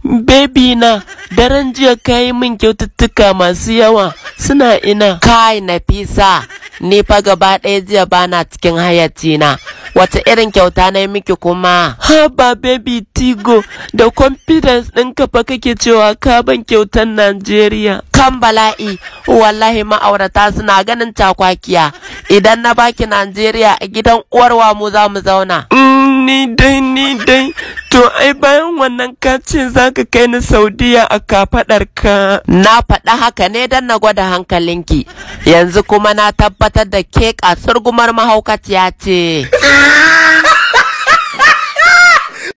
Baby na, daren jiya ka yi min kyaututtuka masu yawa suna ina. Kai Nafisa, ni fa gaba ɗaya jiya bana cikin hayyacina. Wace irin kyauta na yi miki kuma? Haba baby Tigo, da confidence ɗinka fa kake cewa ka ban kyautar Najeriya. Kan bala'i, wallahi ma'aurata suna ganin takwakiya. Idan na baki Najeriya a gidan uwarwa mu za mu zauna. Mm, ni dai ni dai, to ai bayan wannan ka ce za ka kai ni Saudiya a kafaɗar ka. Na faɗa haka ne don na gwada hankalinki, yanzu kuma na tabbatar da ke kasurgumar mahaukaciya ce.